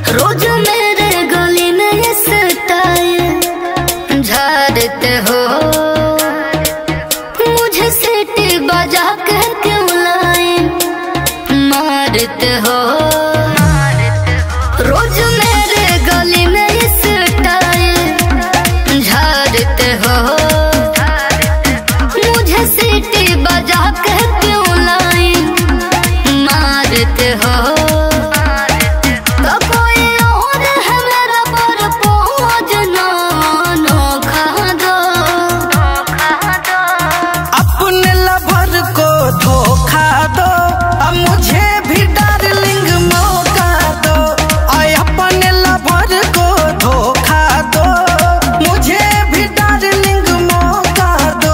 रोज मेरे गली में ये स्टाइल झाड़ते हो मुझे सीटी बजा के क्यों लाए मारते हो रोज मेरे गली में ये स्टाइल झाड़ते हो मुझे सीटी बजा के क्यों लाए मारते हो तो कोई और है मेरा पर पहुँच ना नोखा दो अपने लवर को धोखा दो अब मुझे भी डार्लिंग मौका दो आय अपने लवर को धोखा दो मुझे भी डार्लिंग मौका दो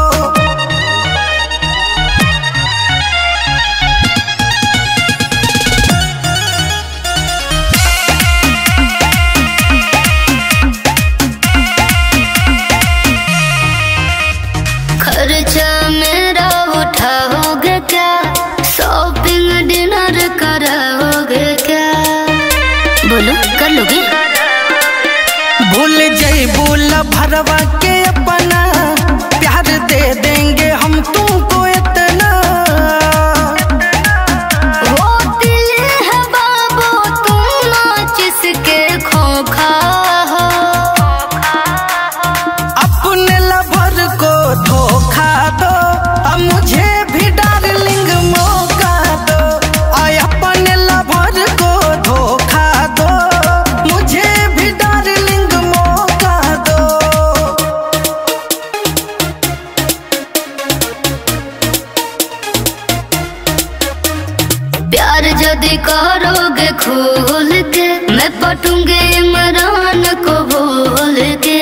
खर्चा मेरा उठाओगे क्या शॉपिंग डिनर कराओगे क्या बोलो कर लोगे भूल जैबू भरवा के अपना प्यार दे देंगे हम तुमको इतना वो दिल है बाबू तुम नाचिस के खोखा हो अपने लवर को धोखा दो अब मुझे भी डार्लिंग मौका दो आय अपने लवर को धोखा दो मुझे भी डार्लिंग मौका दो प्यार यदि करोगे खोल के मैं पटूंगे इमरान को बोल के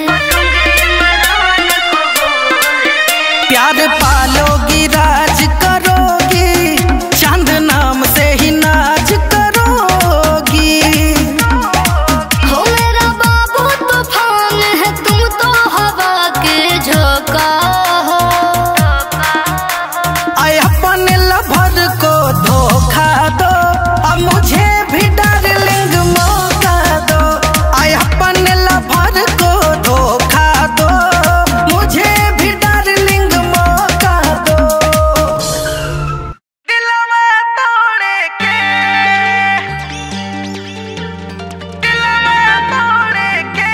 प्यार पालोगी राज करोगी चांद नाम से ही नाच करोगी हो मेरा बाबू तूफान है तुम तो हवा के झोंका हो आय अपने लवर को धोखा दो अब मुझे भी डार्लिंग मौका दो आय अपने लवर को धोखा दो मुझे भी डार्लिंग मौका दो दिलवा तोड़े के दिलवा तोड़े के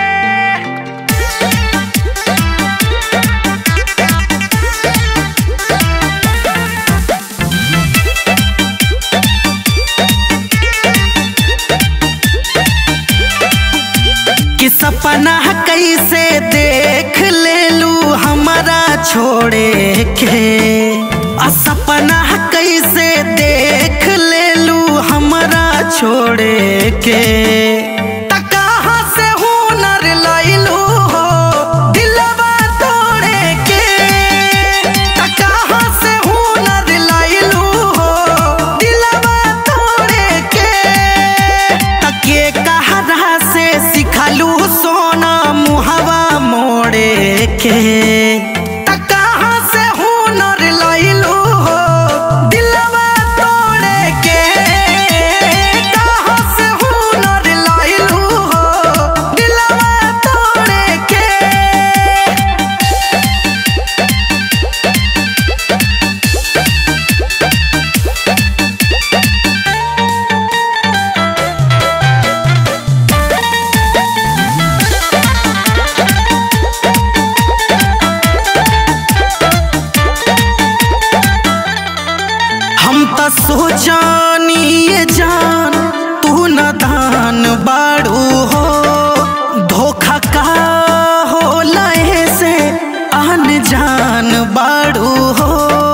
कि सपना कैसे देख ले लू हमारा छोड़े के आ सपना कैसे देख ले लू हमारा छोड़े के त कहाँ से हुनर लैलू हो दिलवा तोड़े के त कहाँ से हुनर लैलू हो दिलवा तोड़े के तके कहरा से सिखलू सोना मुहवा मोड़े के त कहाँ से हुनर लैलू हो दिलवा तोड़े के कहाँ से हुनर लैलू हो दिलवा तोड़े के हम त सोचानी ये जान तू न दान बाड़ू हो धोखा का हो लहे से आन जान बाड़ू हो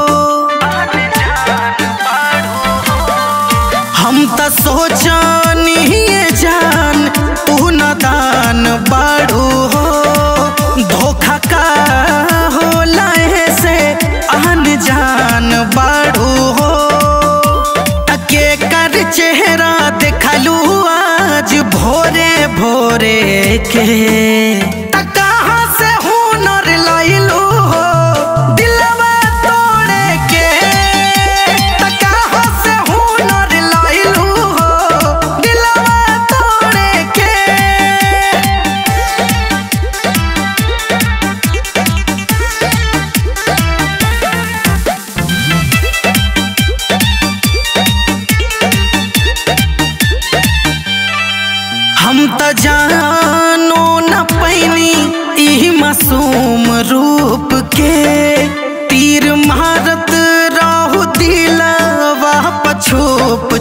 हम त सोचानी ये जान तू न दान बाड़ू हो धोखा का हो लहे से आन जान बाड़ू हो तके कर चेहरा देखलू आज भोरे भोरे के त कहाँ से हुनर लैलू हो दिलवा तोड़े के त कहाँ से हुनर लैलू हो दिलवा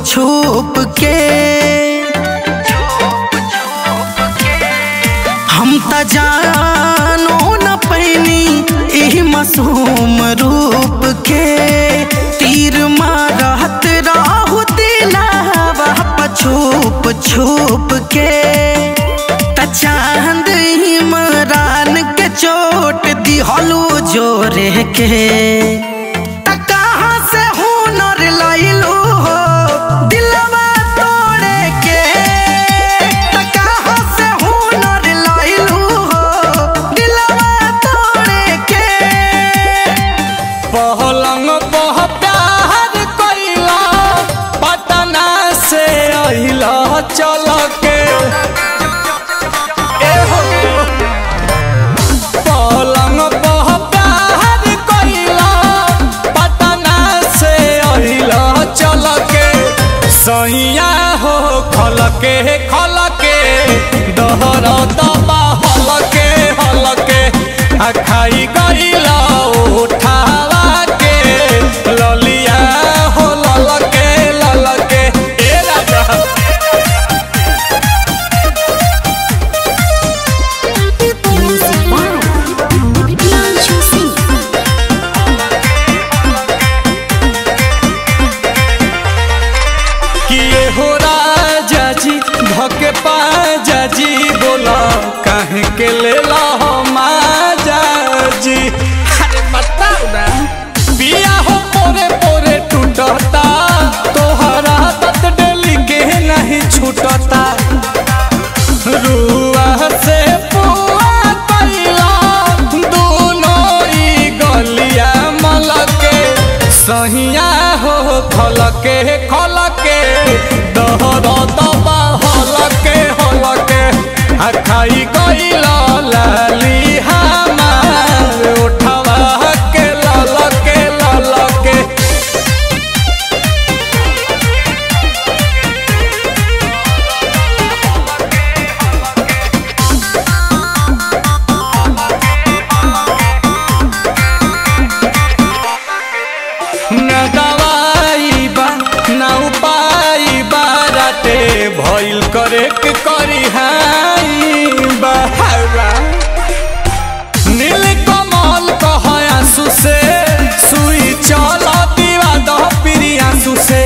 छुप के हम त जानो न पैनी एही मासूम रूप के तीर मारत राहु दिलावा छुप छुप के त चांद इमरान के चोट दिहलू जोरे के त कहाँ से हुनर लइलू हो दिलवा तोड़े के त कहाँ से हुनर लइलू हो दिलवा तोड़े के पहलंग पह प्यार कैला पटना से अहिला चल के एहो। पलंग पह प्यार कैला पटना से अहिला चल के सैया हो खल के खल के दहर दबा हल के हल के आ खाई गईला उठावा के ललिया हो लल के लल के ए राजा Music by Himanshu Singh. किए हो राजा जी धके पाजा जी बोला काहे के लेला हो माजा जी अरे बताओ ना पिया हो पोरे पोरे टूटता तोहरा तत डेली के नहीं छूटता रुआ से पुआ कैला दोनों ई गलिया मलके सहिया हो खलके खलके दहर दबा हलके हलके आ खाई गईला लाली हमार उठवा के ललके ललके न दवाई बा न उपाय बाराटे भइल करे के करी हाई बहावा नील कमल कह आंसू से सुई चल दीवा दह पिरी आंसू से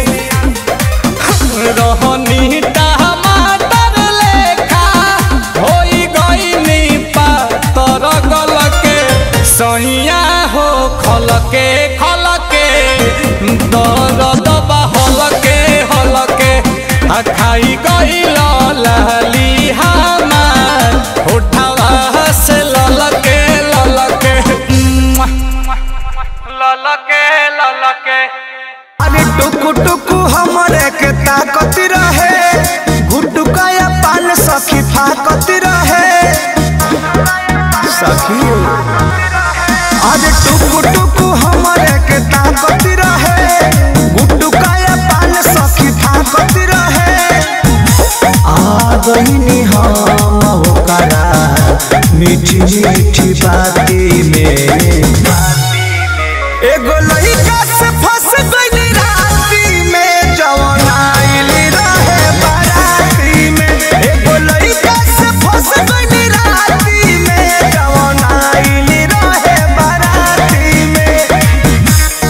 रहनी टमाटर लेखा होई गईनी पातर गलके सैया हो खलके खलके दर्द बा हलके हलके आ खाई गईल लाली हमार उठावा से ललके ललके ललके ललके अरे टुकु टुकु हमरे के ताकत रहे गुटुकाया पान सखी फाकत रहे सखी अरे टुकु टुकु हमरे के ताकत रहे गुटुकाया पान सखी फाकत रहे आ गईनी हम होकरा मीठी मीठी बाती में एगो लइका से फंस गइली राती में जवन आइल रहे बाराती में एगो लइका से फंस गइली राती में जवन आइल रहे बाराती में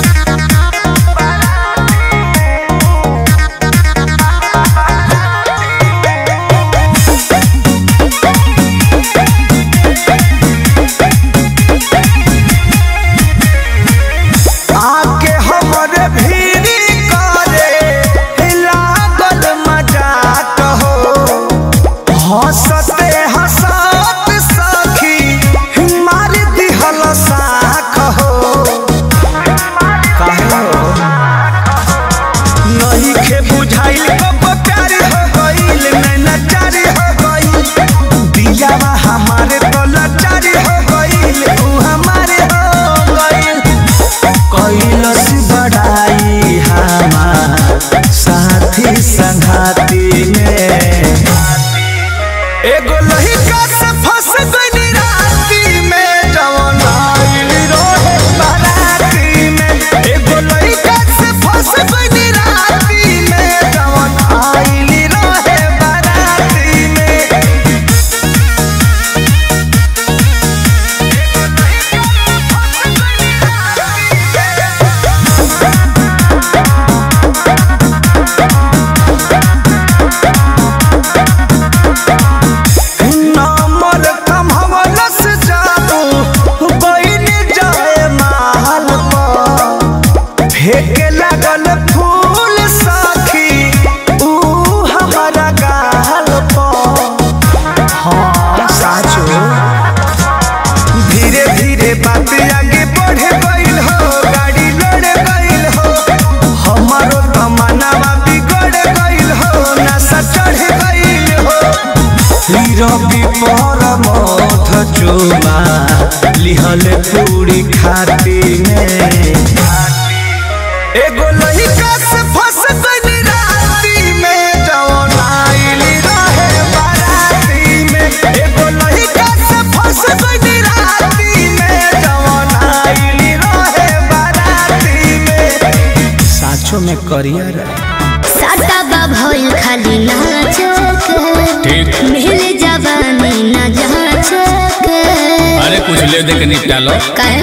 आके पर मथ चुमा लिहल पूरी खाती में एगो लइका से फंस गइल राती में जवन आइली रहे बाराती में एगो लइका से फंस गइल राती में जवन आइली रहे बाराती में साचो में करियर साटा बा भइल खाली नाचक मिल जवानी न जाचक अरे कुछ ले दे के निपटा लो काहे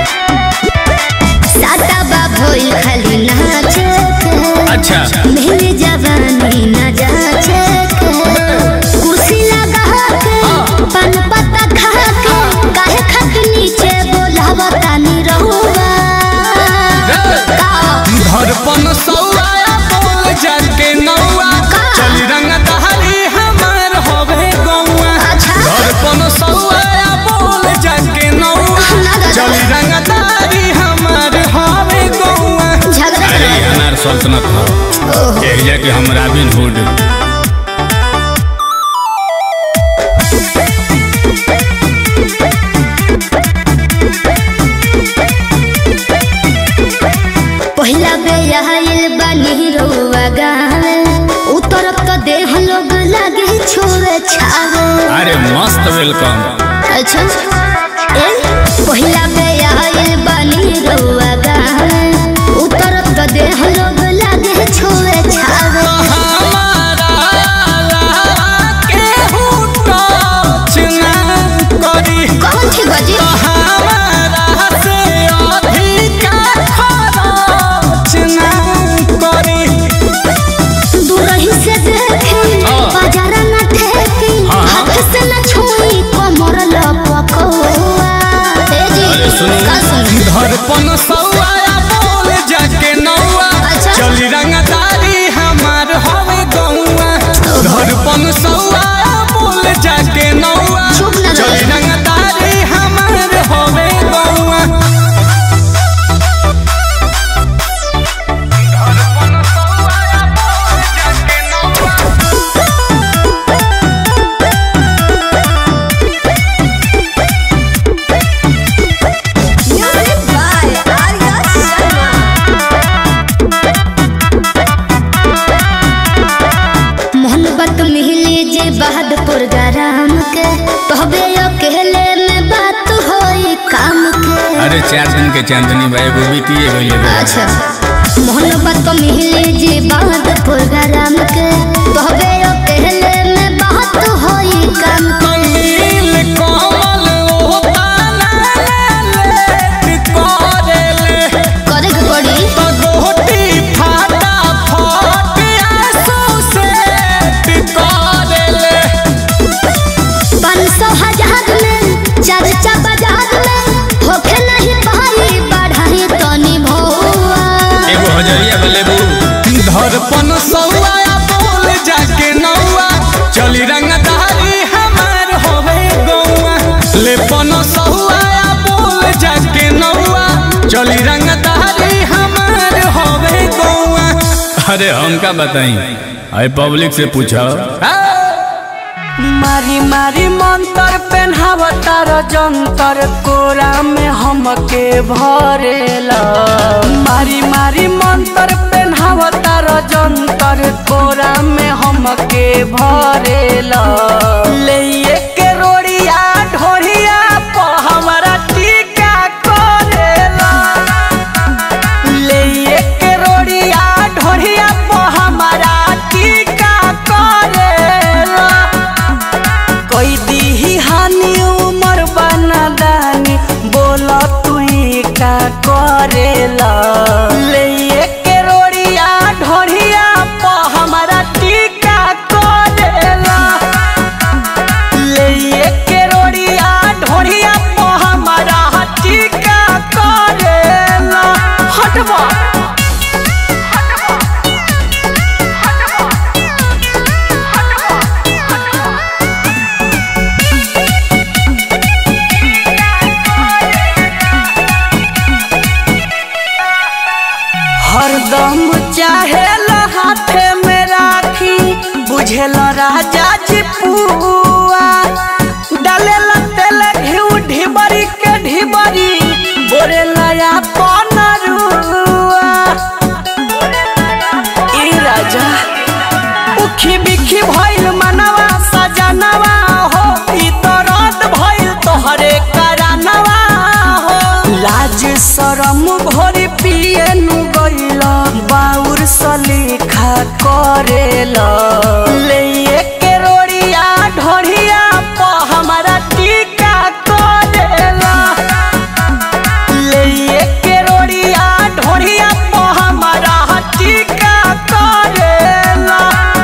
साटा बा भइल खाली नाचक अच्छा मिल जवानी न जाचक कुर्सी लगा के पान पत्ता खा के काहे खक नीचे बोलावता नी रहुआ का धड़पन सौआ बोल जाके नौआ चल रंग दहली हमार होवे गौआ अच्छा धड़पन सौआ बोल जाके नौआ चल रंग दहली हमार होवे गौआ झगड़ा अरे ये अनार सल्तनत हो एक जाके हम रॉबिन हुड पहिला बे आइल बानी रउआ गावे उतरब तो देह लोग लागे छोरे छावे अरे मस्त वेलकम अच्छा ए पहिला बे आइल बानी रउआ गावे उतरब तो देह लोग लागे छोरे छावे कौन थी बजी दूरही से देखी बाजार न ठेकी हाथ से न छुई कमर लपकौआ ए जी अरे सुनो। का सुनी धड़पन सौआ बोल जाके नौआ अच्छा। चली रंगदारी हमार हवे गौआ धड़पन सौआ बोल जाके नौआ चुप न रहो। चली रंगदारी हमार हवे गौआ धड़पन सौआ बोल जाके नौआ मोहब्बत मिली जे बहादुर गरम के तोहबे अकेले में बात होई काम के अरे चार दिन के चांदनी भाई वो बीती है अच्छा मोहब्बत मिली जे बहादुर गरम के तोहबे अकेले में बात होई काम के नील कमल ओ ताना ले कोरेले करे के पड़ी गोटी फाटा फाट आंसू से कोरेले पाँच सौ हजार में चर्चा बाजार में होखे नहीं पाई बढ़ाई तनी भौआ एगो हजरिया बलेबू धड़पन सौआ बोल जाके नौआ चली रंगदारी हमार होवे गौआ लेपन सौआ बोल जाके नौआ चली रंगदारी हमार होवे गौआ अरे हमका बताई अरे पब्लिक से पूछो मारी मारी मंतर पेन्हावतार जंतर कोरा में हमके भरेला मारी मारी मंतर पेन्हावतार जंतर कोरा में हमके भरेला ले के रोड़िया ढोरिया प हमरा टीका करेला ले के रोड़िया ढोरिया प हमरा टीका करेला कोई दीही हानि उमर बना दानी बोला तू का करेला ले के रोड़िया ढोरिया प हमारा टीका करेला ले के रोड़िया ढोरिया प हमारा टीका करेला हटवा हरदम चाहे हाथे में राखी बुझेल राजा जी पुआ भोरी पिए नु गइला बाउर सलीखा करेला ले के रोड़िया ढोरिया प हमारा टीका करेला ले के रोड़िया ढोरिया प हमारा टीका करेला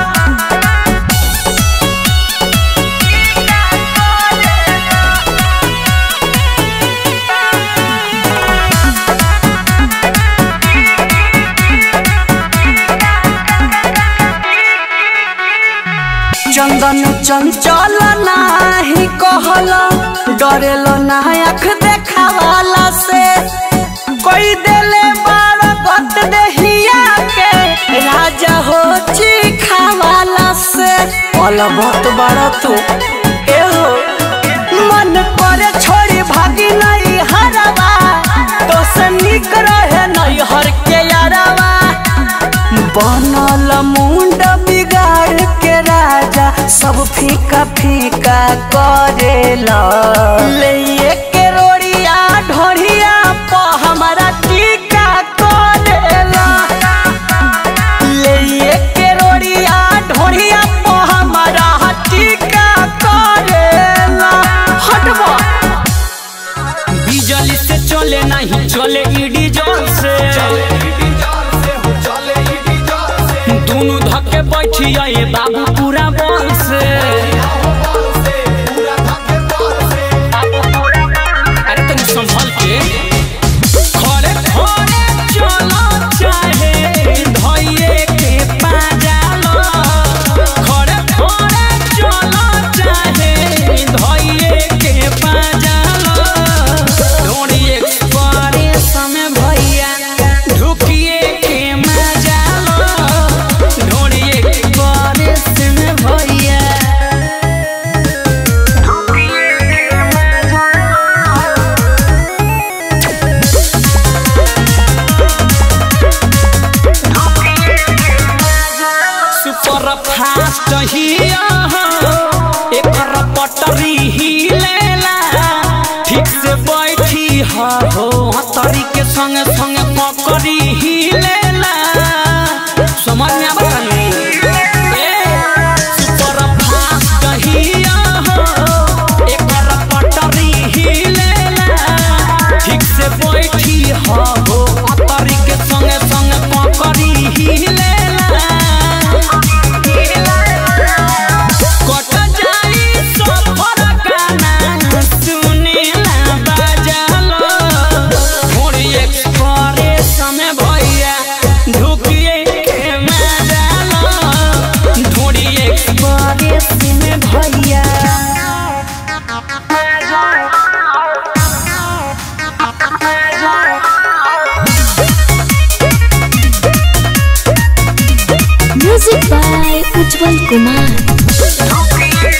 चंदन चंचल नाही कहल डरेल ना आँख देखावाला से कोई देले बार गत देहिया के राजा हो चिखावाला से पल बहुत बड़ा तू ए हो मन करे छोड़ी भागी नहीं हरवा तो से निक रहे नहीं हर के यारवा बनल मुंड बिगाड़ के राजा सब फीका फीका करेला ले के रोड़िया ढोरिया प हमारा टीका करेला ले के रोड़िया ढोरिया प हमारा टीका करेला हटबा बिजली से चले नहीं चले ईडी जोर से दोनों धक्के बैठी आए बाबू पूरा बल से अरे तनी संभल के खड़े खड़े चलो चाहे धइये के पाजालो खड़े खड़े चलो चाहे धइये के पाजालो ढोड़ी एक्सप्रेस में भैया ढुकिए के मजालो ढोड़ी एक्सप्रेस में भैया सुपर फास्ट हिया एकर पटरी हिलेला ठीक से बैठी हा हो हतरी के संगे संगे पकड़ी हिलेला समझ में आवा तनी सुपर फास्ट हिया एकर पटरी हिलेला ठीक से बैठी हा हो हतरी के संगे संगे पकड़ी हिलेला कट जाई सफर गाना सुनेला बाजालो थोड़ी एक्सप्रेस में भैया ढुकिए के मजालो थोड़ी एक्सप्रेस में भैया music by Ujjwal Kumar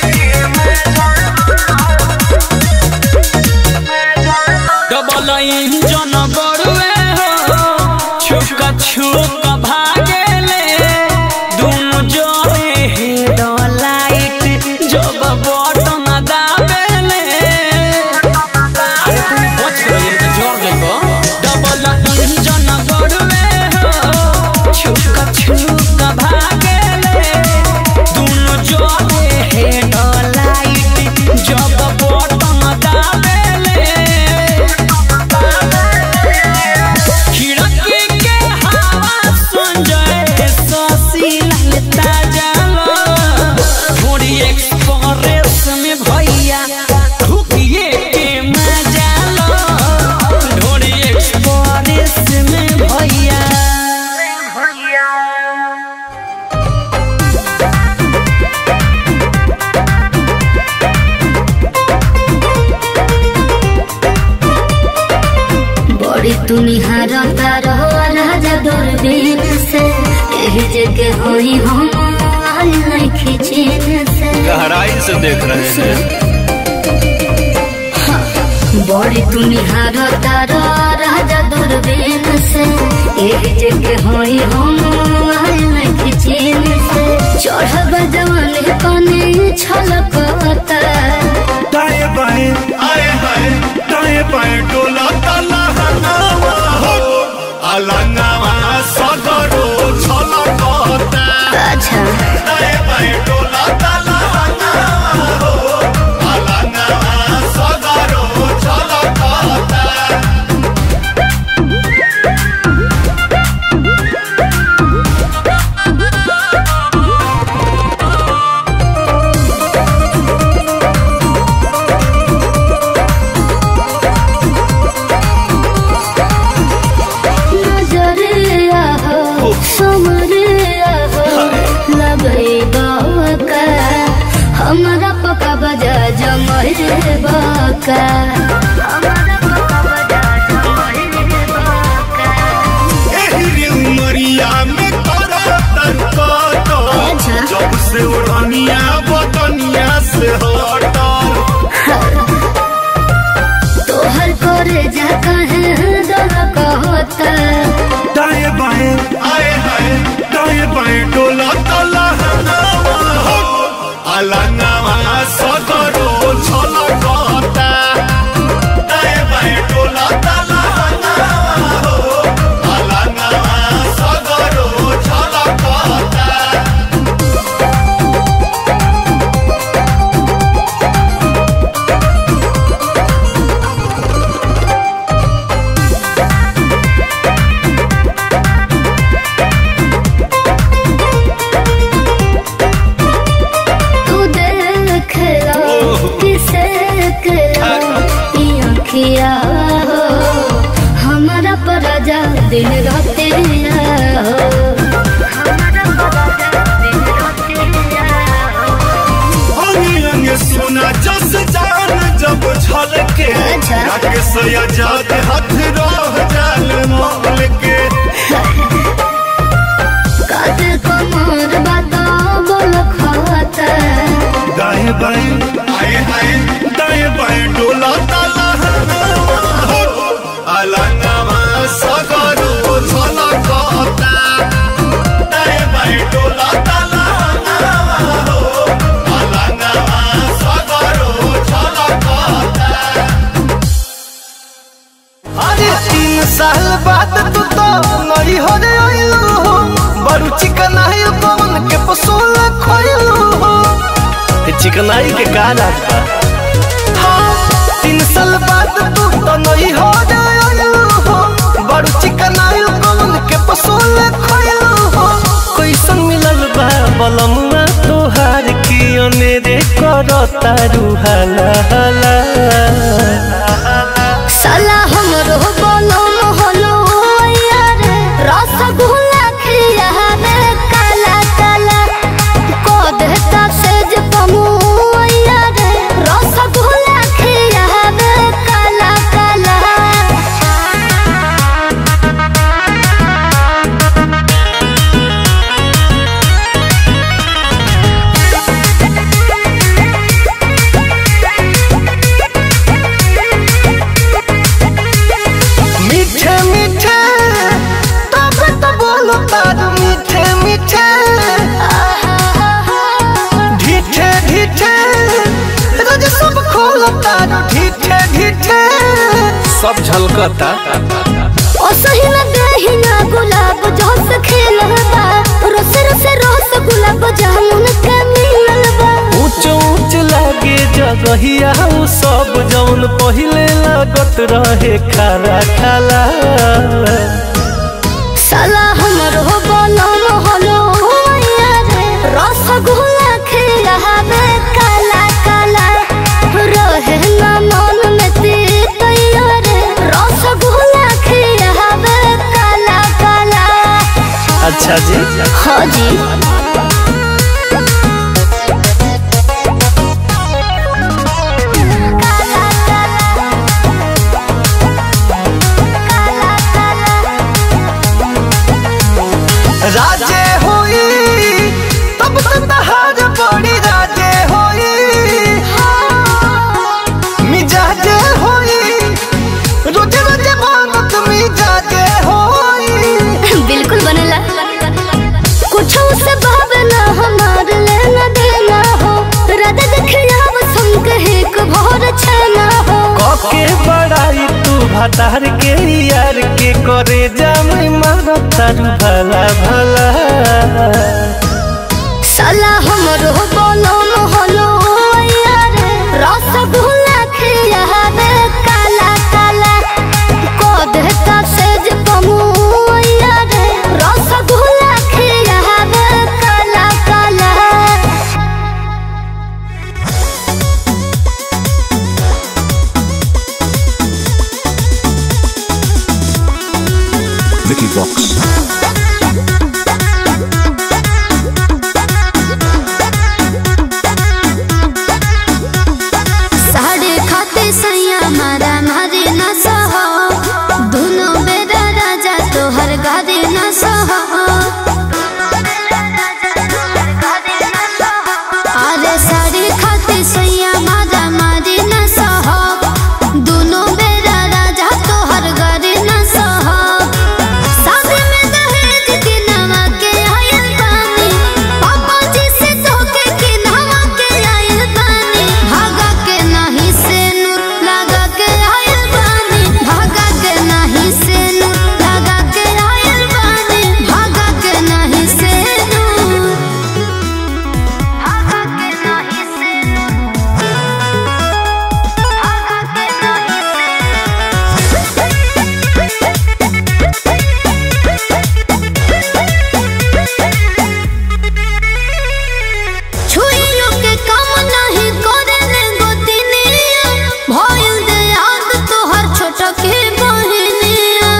double engine बड़ुए हो छुक छुक भागेले दुनु जोड़े हेड लाइट जब बटन दाबेले अरे तू बच गई तो जोड़ देबो डबल इंजन बड़ुए हो छुक छुक भागेले दुनु जोड़े हेड लाइट जब बटन दाबेले खिड़की के हवा सुन जाए ससी ललता जालो थोड़ी एक्सप्रेस में भैया ढुकिए के मजा लो थोड़ी एक्सप्रेस में भैया बड़ी तुनिहार तारो राजा दूरबीन से यही जगह होई हम आल नहीं खिचीन से गहराई से देख रहे हैं बड़ी तुनिहार तारो राजा दूरबीन से यही जगह होई हम आल नहीं खिचीन से चढ़ब जवान कने छलकता दाएं बाएं आए हाय दाएं बाएं डोला ताला हनावा हो अलंगवा सदरो छलकता अच्छा दाए बाए डोलता लहंगवा हो अलंगवा सदरो छलकता नजरिया हो समरिया हो लगे बाका हमारा पका बजा जमरे बाका हमारा पका बजा जमरे बाका एहरी उमरिया में तोरा तनकत अच्छा। जब से उड़निया बतनिया से हटल तोहर करे जा कहे दल कहता दाएं बाएं आए हाय दाएं बाएं डोला तला अलंगवा सदरो छलकता दाएं बाएं डोला तला अलंगवा सदरो छलकता तू देख लो किसे करो ये अखिया हो हमारा पराजा दिन रात हो हमारा पराजा दिन रात हो अंगे अंगे सोना जस जान जब छलके अच्छा। राकेश आजाद हाथ रह जाल मोल के काते कमर बता बोल खाता दाएं बाएं आए आए दाएं बाएं डोला ताला अलंगवा सगरो छलकता दाएं बाएं डोला ताला अलंगवा सगरो छलकता अरे तीन साल बाद तू तो नई हो रे आइलू हो बड़ू चिकनाई पवन के पसोल खोइलू हो चिकनाई के का रास्ता हाँ तीन साल बाद तू तो नई हो रे आइलू हो बड़ू चिकनाई पवन के पसोल खोइलू हो कैसन मिलल बा बलमुआ तोहार की अनेरे करता रुहाला हाला साला हमरो बोलो मोहलो यार रसगुल्ला खिया में काला काला को देता सेज पमु यार रसगुल्ला खिया में काला काला मीठे मीठे तब तो बोलो तार मीठे मीठे ढीठे ढीठे रोज सब खोलो तार ढीठे ढीठे सब झलकता ओ सही न देही ना गुलाब जोस खेलबा रोस रोस रोस गुलाब जामुन के मिललबा ऊंच ऊंच लागे जगहिया उ सब जौन पहिले लागत रहे खारा खाला साला हमरो बोलो मोहलो यार रसगुल्ला खिलावे काला काला रहे ना मन में तीत यार रसगुल्ला खिलावे काला काला अच्छा जी हाँ जी काला काला काला काला राजे होई तब तो तहार बड़ी राजे होई मिजाजे होई रोजे रोजे मांगत मिजाजे होई बिल्कुल बनेला कुछ से भातार के यार के करे जाम मारो तारू भला भला साला हमरो बोलो मोहलो यार रसगुल्ला खिया रे काला काला को देता सेज कमु यार रसगुल्ला खिया रे काला काला Vicky Vox. साढ़े खाते सैया मारा मारे न सहो दोनों बेरा राजा तोहर गारे न सहो अरे साढ़े खाते सैया मारा मारे न सहो दोनों बेरा राजा तोहर गारे न सहो शादी में दहेज के नवा के आयल बानी पापा जी से धोखे के नवा के आयल बानी भागा के नहीं से नूर लगा के आयल बानी भागा के नहीं से नूर लगा के आयल बानी भागा के नहीं से नूर भागा के नहीं से नूर भागा के नहीं से छुइयो के काम नहीं करे ने गोतिनिया भइल दे याद तोहर छोट के बहनिया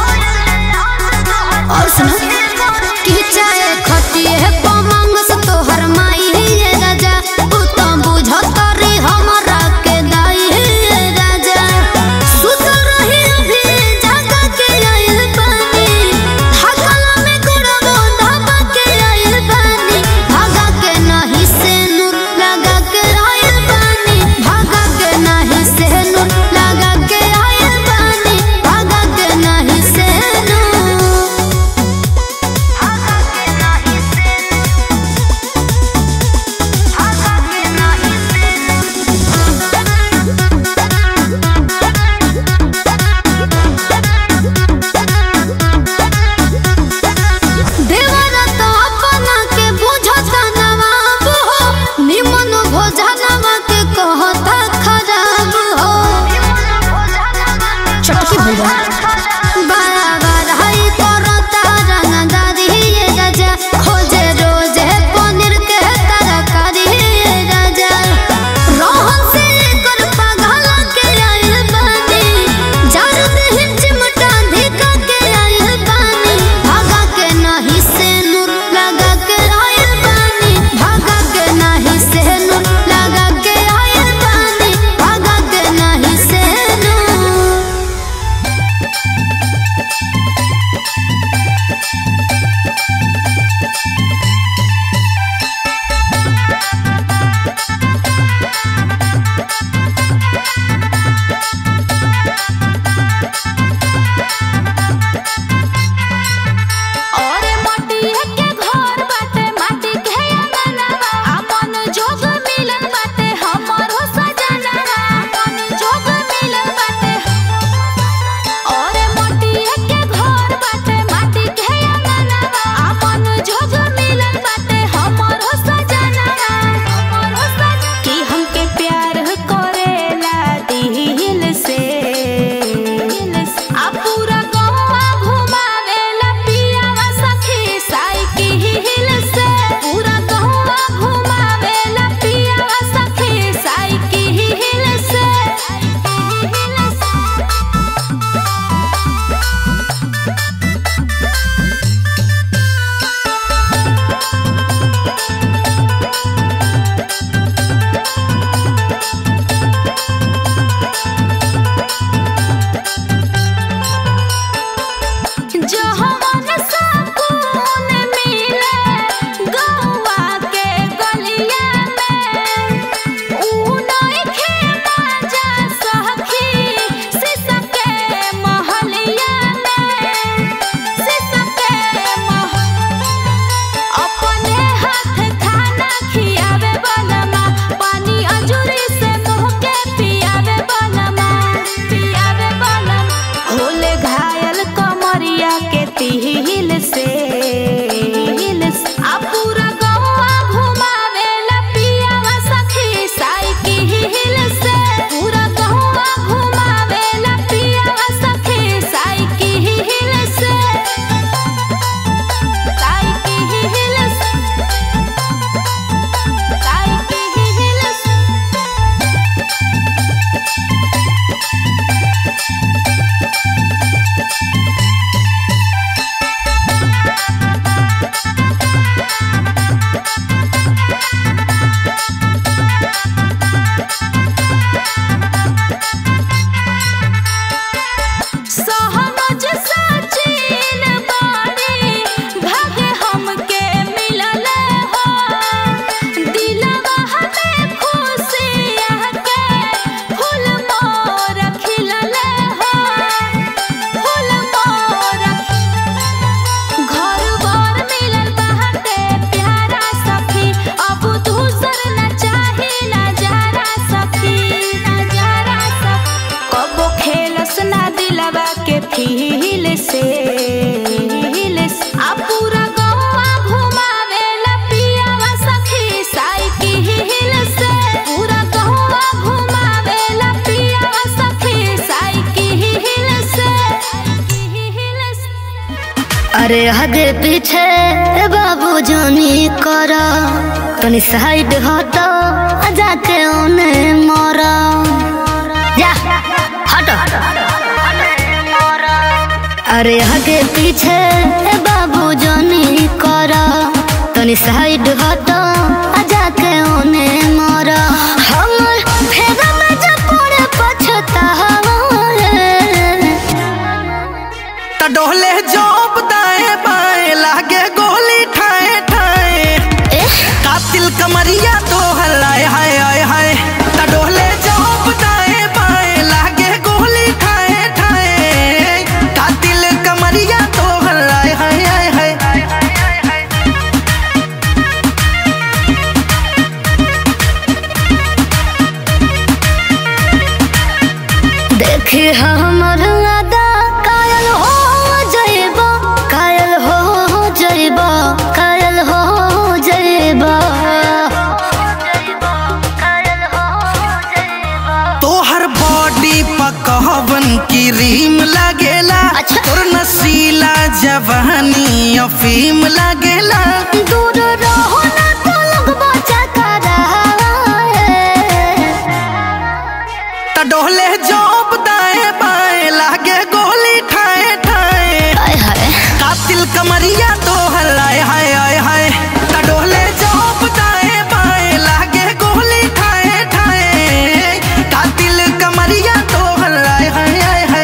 और सुन कि चाहे खटिए पमंग से तोहर माई ये राजा तू तो बुझत रे हमरा के दाई ये राजा सुत रही अभी जागा के आइल पानी थकला में गुड़बो धाबा के आइल पानी भागा के नहीं से नूर लगा के आइल पानी भागा के नहीं से नूर लगा के आइल पानी भागा के नहीं से नूर अरे हगे पीछे बाबू जानी कर तनी साइड हट जाके ओने मर जा हट अरे हगे पीछे बाबू जानी कर तनी साइड हट जाके ओने मर हमर फेगा में जब पड़े पछतावा त डोले जोप दाएं बाएं लागे गोली ठाए ठाए कातिल कमरिया तो हलाए हाय हाय हाय त डोले जोप दाएं बाएं लागे गोली ठाए ठाए कातिल कमरिया तो हलाए हाय हाय हाय देखी हमर अदा कायल हो जइबा कायल हो जइबा कायल हो जइबा तोहर बॉडी पकवन की रीम लागेला अच्छा। तोर नसीला जवानी अफीम लागेला दूर रहो ना तो लगबा चकरा त डोले जोप दाएं बाएं लागे गोली ठाए ठाए हाय हाय कातिल कमरिया तो हलाए हाय हाय हाय त डोले जोप दाएं बाएं लागे गोली ठाए ठाए कातिल कमरिया तो हलाए हाय हाय हाय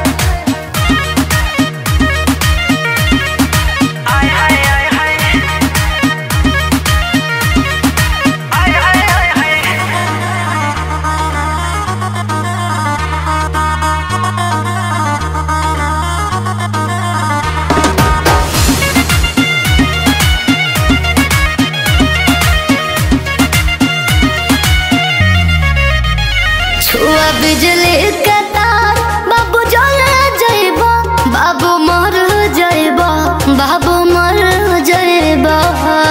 छुआ बिजली के तार बाबू जले जइबा बाबू मर जइबा बाबू मर जइबा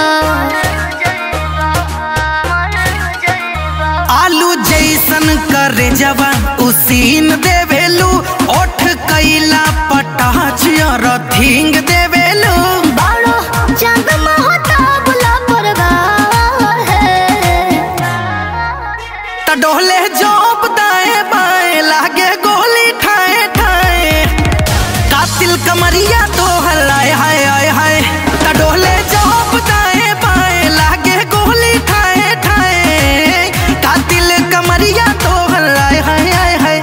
आलू जैसन करे जवा उसीन देवेलू ओठ कैला पटाच रथिंग देवेलू बाड़ो चांद महता बुला परवार है त डोले जोप दाएं बाएं लागे गोली ठाए ठाए कातिल कमरिया तो हलाए हाय हाय हाय त डोले जोप दाएं बाएं लागे गोली ठाए ठाए कातिल कमरिया तो हलाए हाय हाय हाय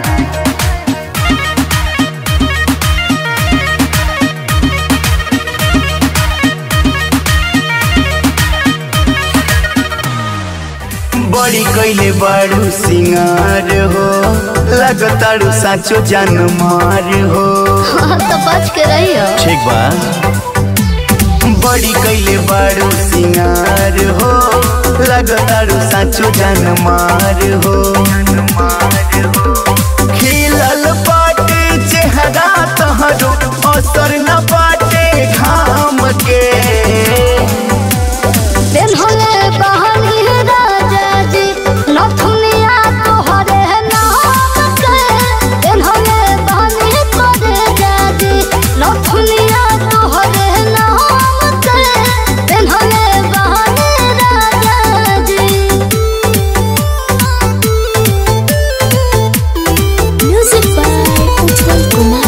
बड़ी कैले बारू सिंगार हो लगतारू साचो जान मार हो तो बच के रहियो ठीक बा बड़ी कैले बारू सिंगार हो लगतारू साचो जान मार हो खिलल पाटे चेहरा तहरो असर न पाटे घाम के दिन होले बहनी राजा जी नथुनिया तोहरे नाम के दिन होले बहनी करे जाजी नथुनिया तोहरे नाम के दिन होले बहनी राजा जी म्यूजिक बाय उज्जवल कुमार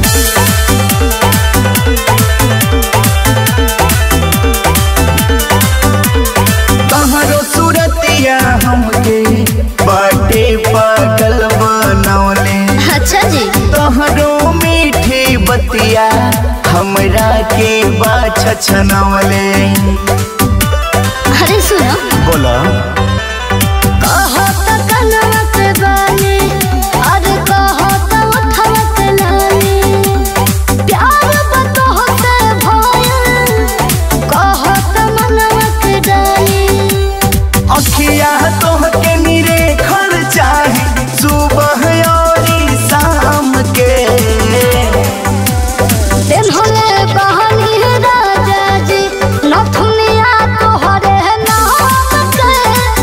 तहरो सूरतिया हमके बाटे पागल बनौले अच्छा जी तहरो मीठी बतिया हमरा के बाछ छनौले अरे सुनो बोला कहो तो कनवा के बानी अरे कहो तो उठवा के लानी प्यार बतहो से भयल कहो तो मनवा के डाली अखिया तोहके निरे खर चाहे सुबह और शाम के दिन होले बहनी राजा जी नथुनिया तोहरे नाम के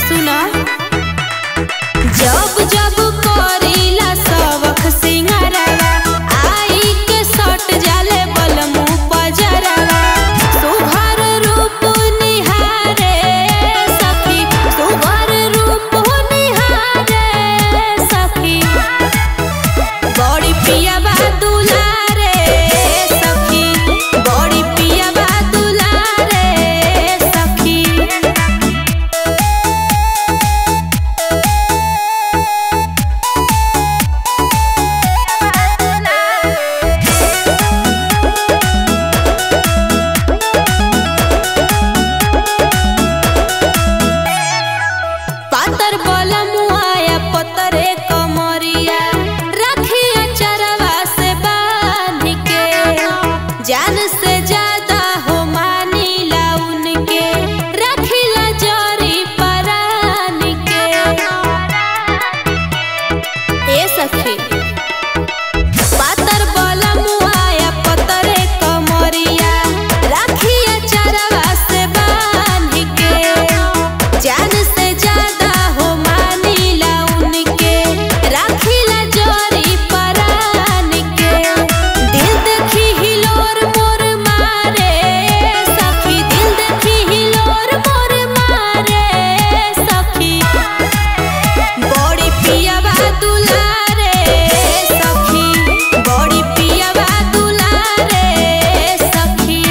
सुना जब जब करीला सबक सिंगारवा आई के सट जाले बलमु पजरवा सुघर रूप निहारे सखी सुघर रूप निहारे सखी बड़ी पिया बा दुलारे सखी बड़ी पिया बा दुलारे सखी पातर बलमुआया पतरे कमरिया रखिया चरवा से बांध के जान से ज्यादा हो मानीला उनके रखिला जरी परान के ए सखी पातर बलमुआया पतरे कमरिया रखिया चरवा से बांध के जान से ज्यादा हो मानीला उनके राखिला जोरी परान के दिल देखी हिलोर मोर मारे सखी दिल देखी हिलोर मोर मारे सखी बड़ी पिया बा दुलारे सखी बड़ी पिया बा दुलारे सखी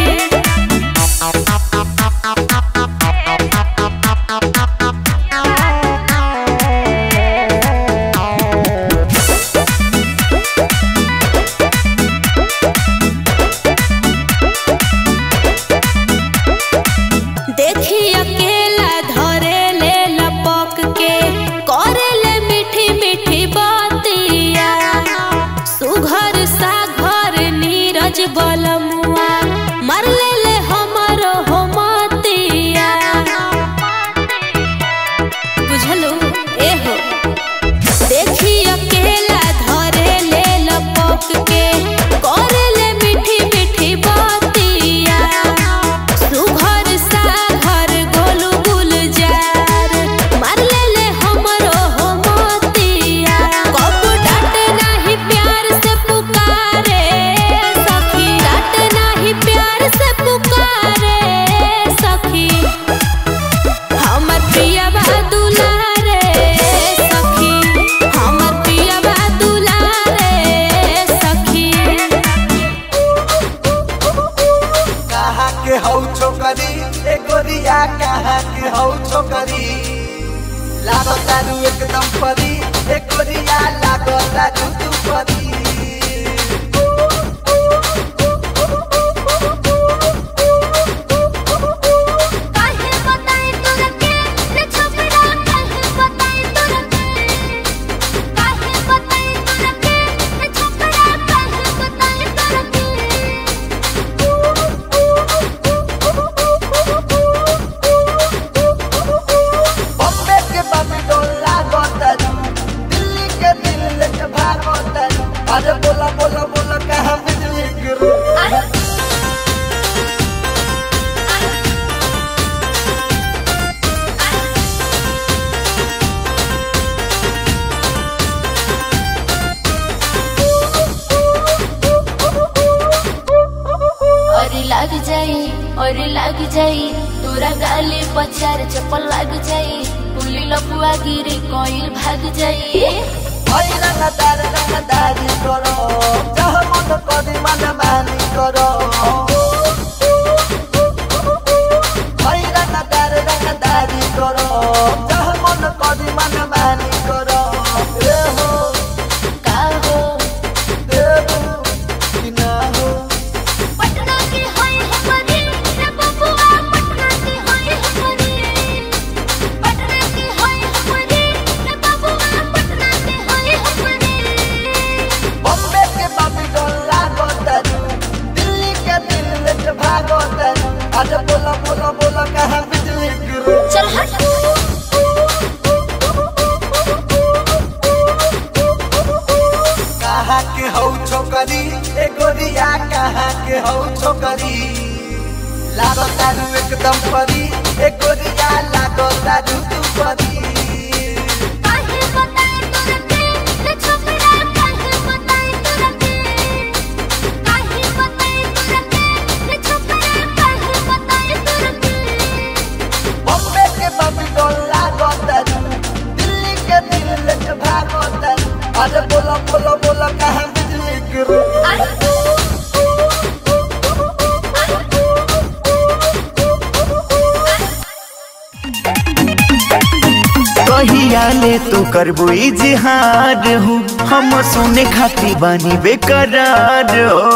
देखी अकेला धरे ले लपक के करे ले मीठी मीठी बातिया सुघर सा घर नीरज बलमुआ मर ले ले हमरो हो मतिया बुझलू ए हो देखी अकेला धरे ले लपक के करे ले मीठी मीठी बातिया सुघर सा घर गोलू गुलजार मार ले ले हमरो हो मोतिया कब डांट नाही प्यार से पुकारे सखी डांट नाही प्यार से पुकारे सखी हमर पिया बा दुलारे सखी हमर पिया बा दुलारे सखी कहाँ के हौ छोकरी ए गोरिया कहाँ के हौ छोकरी लागो तारू एकदम परी ए गोरिया लागो तारू तू परी काहे बताई तोरा के रे छपरा काहे बताई तोरा के काहे बताई तोरा के रे छपरा काहे बताई तोरा बॉम्बे के बम्बी डोला गोतरू दिल्ली के दिल लेके भागो तरू अरे बोला बोला बोला कहाँ बिजली गिरू और लग जाई और लग जाई तोरा गाले पचार चप्पल लग जाई पुली लपुआ गिरी कोइल भाग जाई ओइ रंगदार रंगदारी करो जह मन करी मन मानी करो ओइ रंगदार रंगदारी करो जह मन करी मन मानी करो ए हो का हो देबू कि ना हो पटना की होई हमरी रे बबुआ पटना की होई हमरी पटना की होई हमरी रे बबुआ पटना की होई हमरी बॉम्बे के बाबी डोला गोतरू दिल्ली के दिल लेके भागो तरू अरे बोला बोला बोला कहाँ बिजली गिरू चल हट कहाँ के हौ छोकरी ए गोरिया कहाँ के हौ छोकरी लागो तारू एकदम परी ए गोरिया लागो तारू तू परी अरे बोला बोला बोला कहाँ बिजली गिरी कहिया ले तू करबो इजहार हो हम सुने खाती बानी बेकरार हो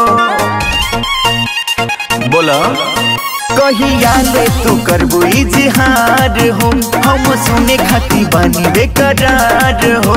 बोला कहिया ले तू करबो इजहार हो हम सुने खाती बानी बेकरार हो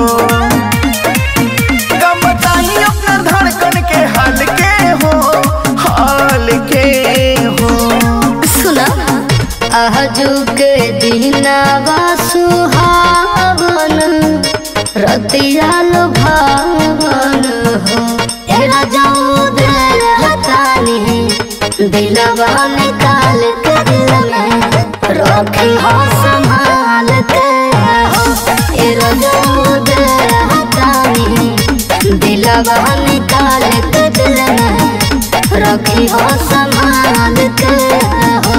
कब बताई अपना धड़कन के हाल के हो हाल के हो सुना आजू के दिनावा सुहावन रतिया भावन हो एरा जाऊ दे हतानी दिलवा निकाल के दिल में रखी हो संभाल के हो एरा जाऊ दे हतानी दिलवा निकाल के दिल में रखी हो संभाल के हो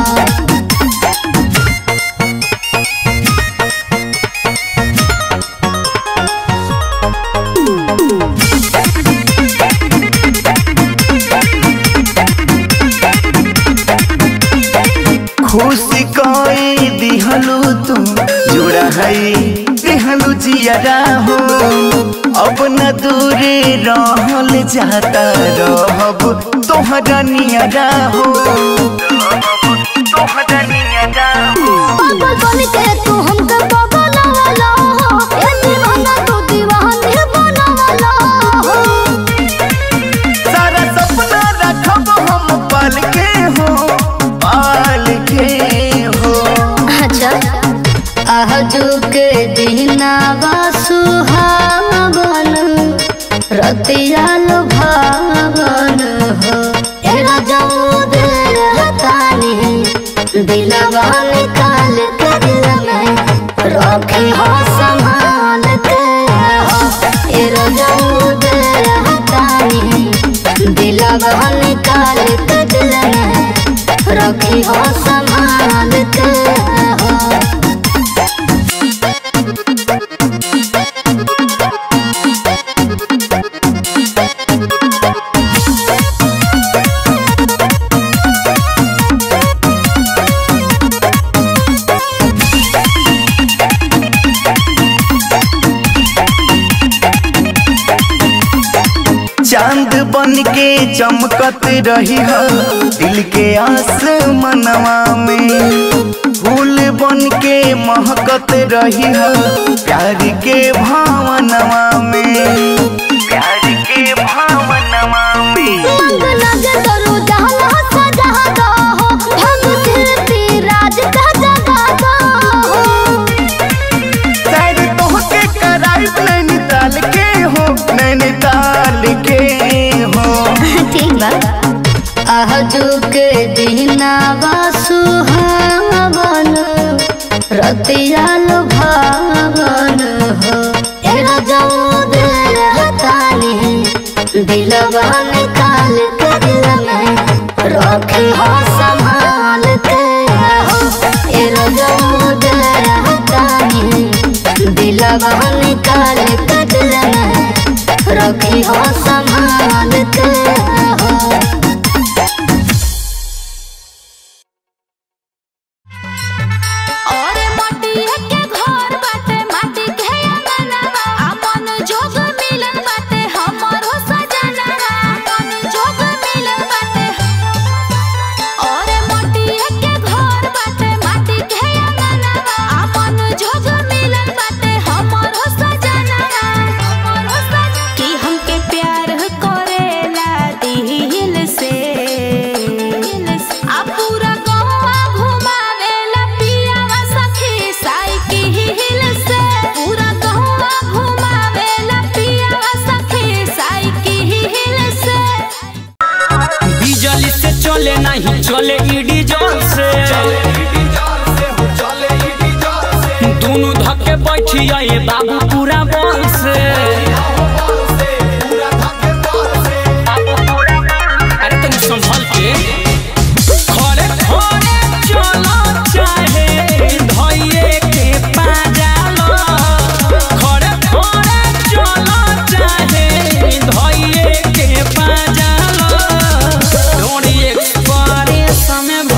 खुशी कोई दिहलू तू जुड़ा है दिहलू जियरा हो अब न दूरे रहल जाता रहब तोहरा नियरा हो तोहरा नियरा हो पागल बन के तू हमके बगलवाला हो ए दीवाना तू दीवानी बनवाला हो सारा सपना रखब हम पाल के हो पाल के हो अच्छा आजू के दिनावा सुहावन रतिया भावन हो ए राजाऊ दे हतानी दिलवा निकाल के दिल में रखी हो संभाल के हो ए राजाऊ दे हतानी दिलवा निकाल के दिल में रखी हो संभाल के हो चांद बन के चमकत रही है दिल के आसमनवा में फूल बन के महकत रही है प्यार के भावनवा में प्यार के भावनवा में मंग लगे करो जहाँ सजा दो हो भंग कीर्ति राज का जगा दो हो शायद तोहके कराइब नैनीताल के हो नैनीताल के हो ठीक बा आजू के दिनावा सुहावन रतिया भावन हो ए राजाऊ दे हतानी दिलवा निकाल के दिल में रखी हो संभाल के हो ए राजाऊ दे हतानी दिलवा निकाल के दिल में रखी हो संभाल के हो और मटिया के घर बाटे माटी के अंगनवा अपन जोग मिलन बाटे हमरो सजनवा अपन जोग मिलन बाटे और मटिया के घर बाटे माटी के अंगनवा अपन जोग मिलन बाटे हमरो सजनवा हमरो सजनवा कि हमके प्यार करेला दिल से आ पूरा गौवा घुमावेला पियावा सखी साइकिल से पूरा गौवा घुमावेला पियावा सखी साइकिल से बिजली से चले नहीं चले ईडी जोर से दोनों धक्के बैठी आए बाबू पूरा बल से अरे तनी संभल के खड़े खड़े चलो चाहे धइये के पाजालो खड़े खड़े चलो चाहे समय